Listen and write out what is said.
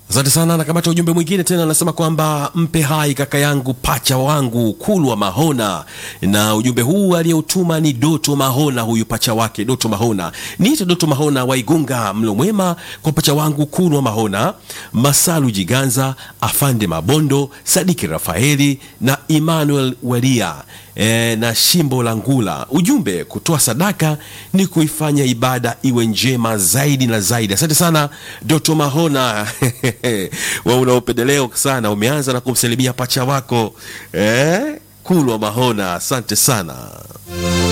Asante sana. Nakamata ujumbe mwingine tena, anasema kwamba mpe hai kaka yangu pacha wangu Kulwa Mahona, na ujumbe huu aliyeutuma ni Doto Mahona, huyu pacha wake Doto Mahona. Niite Doto Mahona Waigunga, mlo mwema kwa pacha wangu Kulwa Mahona, Masalu Jiganza, Afande Mabondo, Sadiki Rafaeli na Emmanuel Walia e, na Shimbo la Ngula. Ujumbe, kutoa sadaka ni kuifanya ibada iwe njema zaidi na zaidi. Asante sana Doto Mahona wa una upendeleo sana, umeanza na kumsalimia pacha wako eh, Kulwa Mahona. Asante sana.